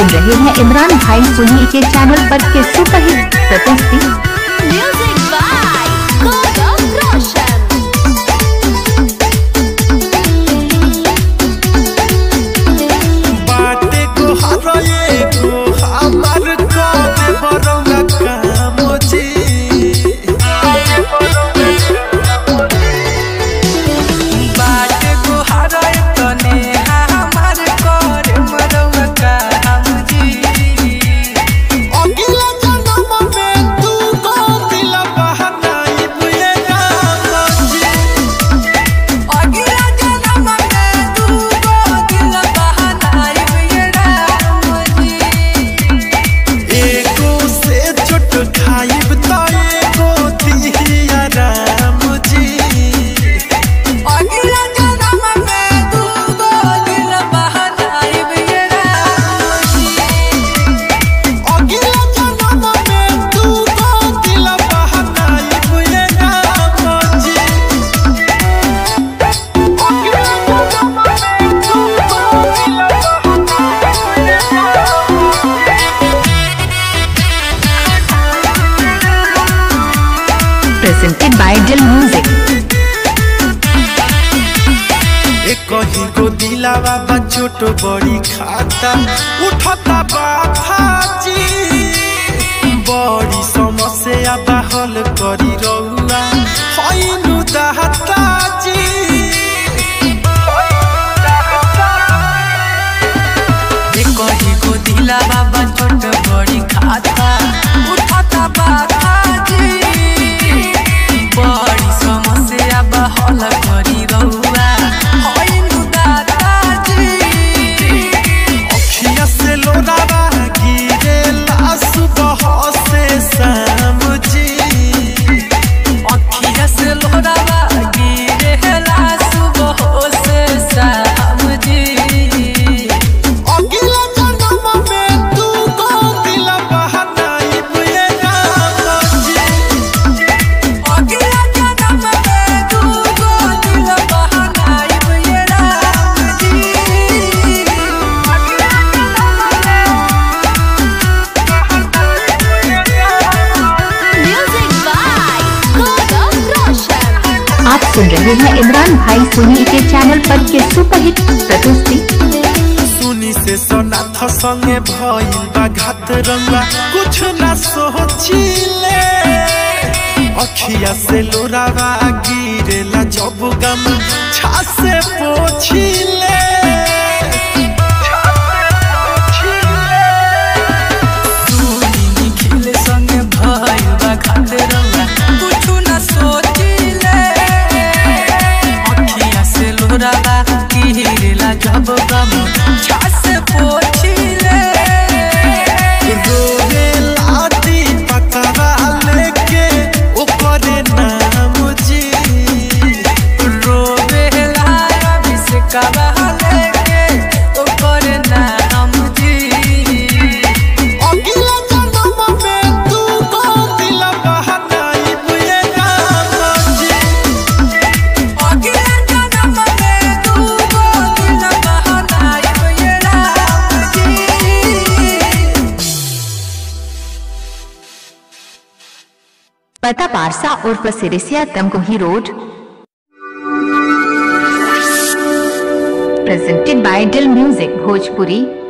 सुन रहे हैं इमरान भाई सोनी के चैनल पर के सुपरहिट प्रस्तुति Music by Gaurav Roshan. बाटे को हराए को हमार कोने बरौना काम जी बाटे को हराए तने हमार कोने बरौना काम जी अगला जन्म में तू को दिल बहनाई बुए राम जी अगला जन्म में तू को दिल बहनाई ये राम जी एको से चोट खाइब त एको दिया राम जी अगला जन्म में तू को दिल बहनाई ये राम जी अगला जन्म में तू को दिल बहनाइब ये राम जी अगला जन्म में तू को दिल बहनाइब ये Ram presented by Dil music एक ही को दिलावा बा छोट बड़ी खाता उठता बाथा जी बड़ी समस्या बाहल करी रहुआ हैनु दाता जी एक ही को दिला बाबा छोट बड़ी खाता उठाता बाता जी बड़ी समस्या बहल करी रहुआ होइनु दाता जी अखिया से लोरावा गिरे सुबह से शाम जी अखिया से लोरावा गिरे ला सुबह से शाम जी अगला जन्म में तू को दिल बहनाइब ये राम जी अगला जन्म में तू को दिल बहनाई ये राम जी Music by Gaurav Roshan. आप सुन रहे हैं इमरान भाई सोनी के चैनल पर के सुपरहिट प्रस्तुति सुनी से सोनाथ संगे भइल बा घात रंगा कुछ ना सोचिले अखिया से लोरावा गिरेला जब गम छासे पोछिले सुनी निखिल संगे भइल बा खाते रंगा कुछु ना सोचिले अखिया से लोरावा गिरेला जब गम छास पोछिले रोवे लादी पकड़ा लेके ओकरे नाम जी रोवे लाया बिसकवा लेके ओकर नाम जी अगला जन्म में तू को दिल बहनाइब ये राम जी अगला जन्म में तू को दिल बहनाई ये राम जी पता पारसा और Sirisiya Tamkuhi road presented by Dil music Bhojpuri